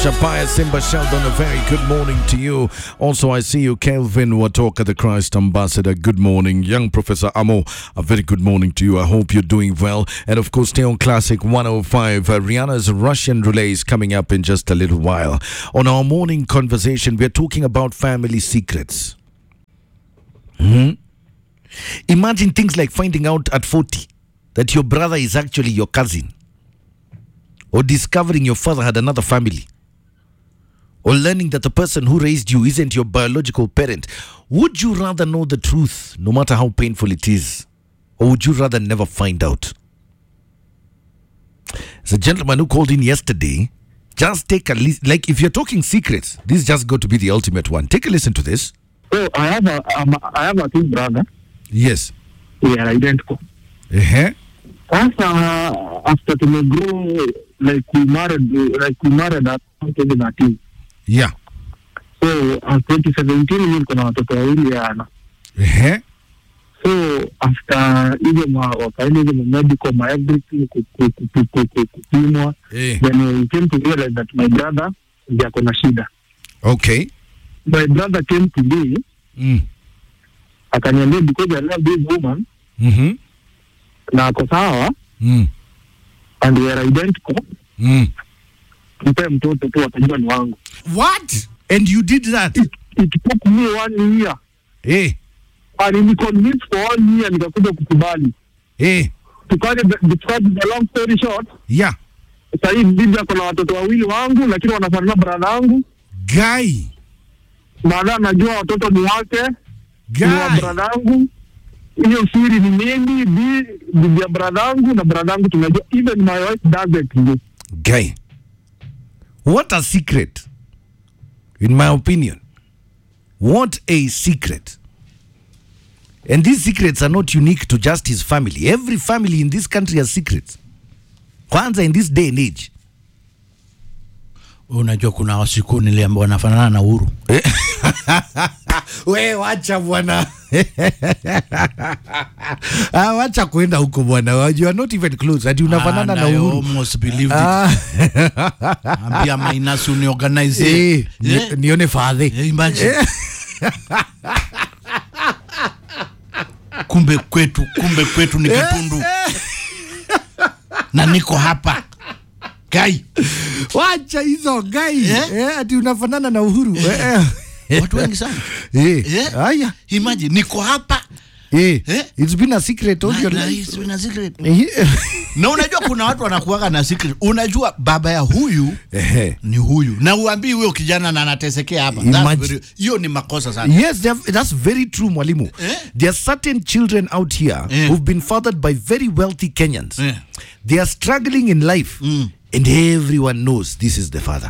Shapaya Simba Sheldon, a very good morning to you. Also, I see you, Kelvin Watoka, the Christ Ambassador. Good morning. Young Professor Amo, a very good morning to you. I hope you're doing well. And of course, stay on Classic 105. Uh, Rihanna's Russian relay is coming up in just a little while. On our morning conversation, we're talking about family secrets. Hmm? Imagine things like finding out at 40 that your brother is actually your cousin, or discovering your father had another family, or learning that the person who raised you isn't your biological parent. Would you rather know the truth, no matter how painful it is, or would you rather never find out? There's a gentleman who called in yesterday. Just take a listen. Like, if you're talking secrets, this is just going to be the ultimate one. Take a listen to this. So I have a um, I have a twin brother. Yes. We are identical. Uh-huh. Sasa after tumegrow like we married like we married at 2013. Yeah. So uh, 2017 mimi niko na watoto wawili yana. Uh-huh. So after hizo ma wakaenda hizo ma medical ma everything ku- ku- ku- ku- ku- ku- kupimwa Eh. then we came to realize that my brother ndiye ako na shida. Okay. My brother came to me Mm. akaniambia because I love this woman Mm-hmm. na ako sawa Mm. and we are identical Mm. mpe mtoto tu atajua ni wangu. What? And you did that? It, it took me one year Eh. and ni convince for one year nikakuja kukubali. Eh. Tukaje the, the long story short, Yeah. sasa hii bibi ako na watoto wawili wangu, lakini wanafanana brada yangu. Guy. Baadaye anajua watoto ni wake ni wa Guy. brada yangu. Hiyo siri ni mimi, bi- bibi ya brada yangu na brada yangu tunajua. Even my wife doesn't know. Guy. What a secret. In my opinion. What a secret. And these secrets are not unique to just his family. Every family in this country has secrets. Kwanza in this day and age. unajua kuna wasiku niliambia wanafanana na Uhuru. we wacha bwana ah, wacha kwenda huko bwana you are not even close ati unafanana And na I uhuru almost believed it. Ah. Ambia Mainasi uniorganize. Eh, ni- Eh, nione fadhe eh, imagine. kumbe kwetu kumbe kwetu ni kitundu na niko hapa kai wacha hizo gai Eh? eh, ati unafanana na uhuru eh, eh. watu wengi sana Eh, Eh? haya imagine niko hapa eh, Eh? it's been a secret all Na- your na life it's been a secret. Eh, na unajua kuna watu wanakuaga na secret unajua baba ya huyu eh. ni huyu na uambii huyo kijana na anatesekea hapa That's Imagine. very- hiyo ni makosa sana Yes, they have- that's very true, Mwalimu. Eh? There are certain children out here Eh. who've been fathered by very wealthy Kenyans. Eh. They are struggling in life, Mm. and everyone knows this is the father.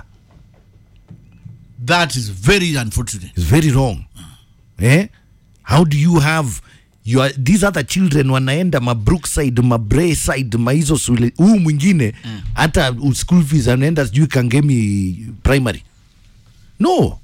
that is very unfortunate It's very wrong. Eh? How do you have your, these other children wanaenda ma Brookside, ma Braeside, ma hizo shule huu mwingine hata mm. school fees anaenda sijui Kangemi primary. No.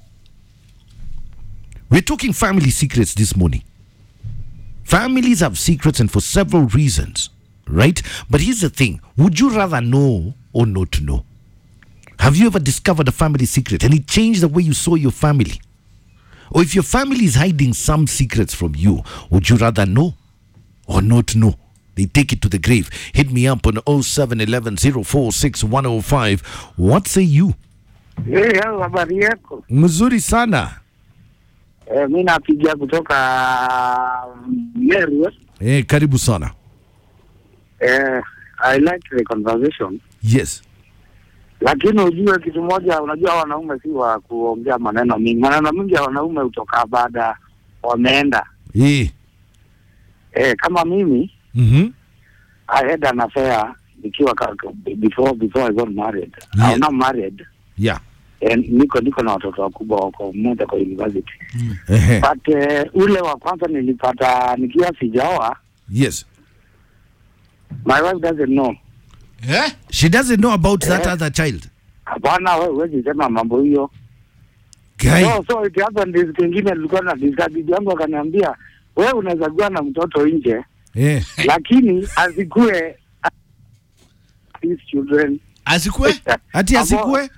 We're talking family secrets this morning. Families have secrets and for several reasons, right? But here's the thing would you rather know or not know? Have you ever discovered a family secret and it changed the way you saw your family? Or if your family is hiding some secrets from you, would you rather know or not know? They take it to the grave. Hit me up on 0711 046 105. What say you? Hey, hao habari yako? Mzuri sana. Eh, mi napigia kutoka Meru. Eh, karibu sana. Eh, I like the conversation, Yes. lakini ujue kitu moja, unajua wanaume si wa kuongea maneno mingi. Maneno mingi ya wanaume hutoka baada wameenda. Eh. Eh, kama mimi Mhm. I had an affair nikiwa ka- before before I got married. Yeah. I'm not married. Yeah. And niko niko na watoto wakubwa wako mmoja kwa university. Eh. But eh, ule wa kwanza nilipata nikiwa sijaoa, Yes. my wife doesn't know. eh? She doesn't know about that Eh. other child. Hapana, wewe huwezi sema mambo hiyo. Guy. So, so it happened this kingine nilikuwa na discuss bibi yangu akaniambia wewe unaweza kuwa na mtoto nje Eh. lakini asikue these children asikwe Ati Ambao- asikue?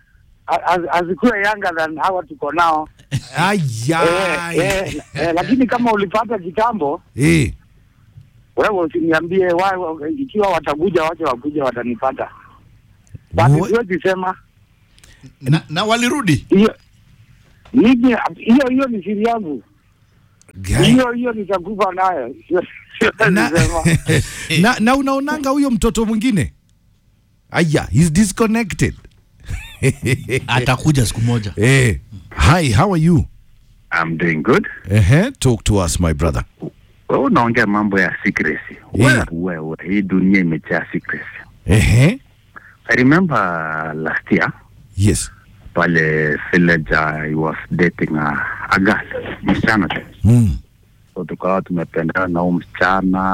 az- azikuwe younger than hawa tuko nao Aya. eh, eh, eh, lakini kama ulipata kitambo Eh. wewe usiniambie wa- wa- ikiwa watakuja wache wakuja watanipata basi What? siwezi sema na, na walirudi hiyo mimi hiyo hiyo ni siri yangu Guy. hiyo hiyo nitakufa nayo Sio- siwezi na, sema na, na unaonanga huyo mtoto mwingine aya he's disconnected atakuja siku moja eh. hi how are you I'm doing good. uh-huh. talk to us my brother Wewe unaongea mambo ya secrecy. Yeah. Wewe wewe hii dunia imejaa secrecy. uh-huh. I remember last year yes pale village I was dating a, a girl, msichana tu. mm. So tukawa tumependana na huyu msichana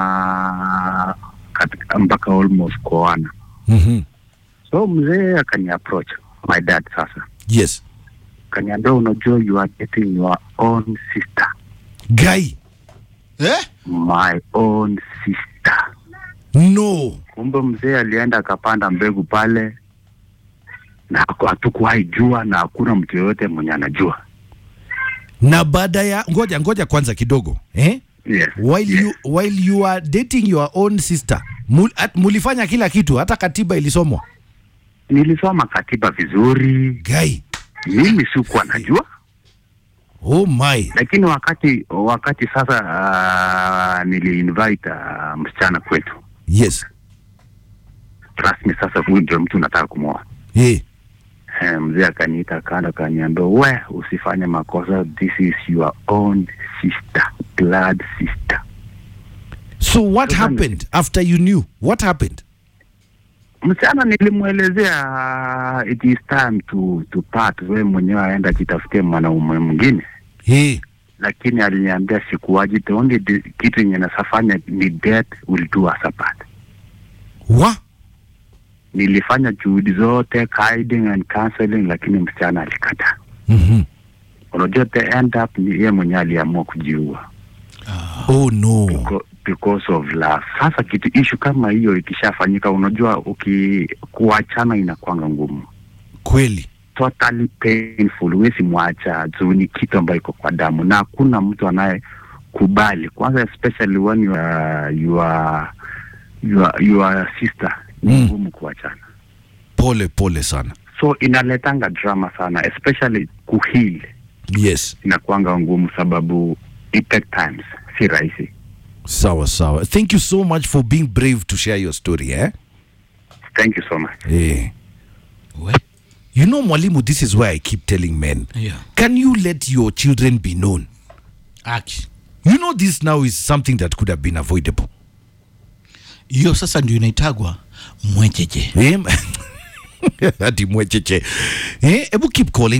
katika mpaka almost kuoana. mm-hmm. So mzee akani approach my dad sasa. yes Kaniambia unajua you are dating your own sister. guy eh? My own sister. no kumbe mzee alienda akapanda mbegu pale na haku- hatukuwahi jua na hakuna mtu yoyote mwenye anajua na baada ya ngoja ngoja kwanza kidogo eh? yes. while, yes. you, while you are dating your own sister mul, at, mulifanya kila kitu hata katiba ilisomwa nilisoma katiba vizuri guy mimi sikuwa najua oh my lakini wakati wakati sasa uh, niliinvite uh, msichana kwetu yes rasmi sasa huyu ndio mtu nataka kumwoa eh. Eh, mzee akaniita kando akaniambia we usifanye makosa this is your own sister blood sister so what Sasa ni- happened after you knew what happened msichana nilimwelezea uh, it is time to, to part we mwenyewe aenda jitafutie mwanaume mwingine eh. lakini aliniambia sikuwaji the only di- kitu yenye nasafanya ni death will do us apart wa nilifanya juhudi zote guiding and counseling lakini msichana alikataa mm-hmm. unajua the end up ni yeye mwenyewe aliamua kujiua oh no Beco- because of love sasa kitu ishu kama hiyo ikishafanyika unajua uki kuachana inakwanga ngumu kweli totally painful huwezi mwacha juu ni kitu ambayo iko kwa damu na hakuna mtu anayekubali kwanza especially when you are, you are, you are, you are sister ni Mm. ngumu kuachana pole pole sana so inaletanga drama sana especially kuheal yes inakuanga ngumu sababu it take times si rahisi sawa sawa thank you so much for being brave to share your story eh? thank you so much eh. We, you know mwalimu this is why i keep telling men yeah. can you let your children be known Aki. you know this now is something that could have been avoidable hiyo sasa ndio inaitagwa mwecheche Eh, ati mwecheche eh, ebu keep calling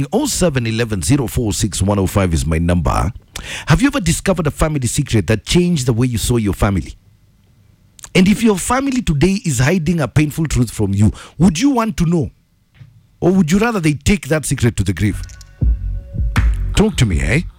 0711046105 is my number have you ever discovered a family secret that changed the way you saw your family and if your family today is hiding a painful truth from you would you want to know or would you rather they take that secret to the grave talk to me eh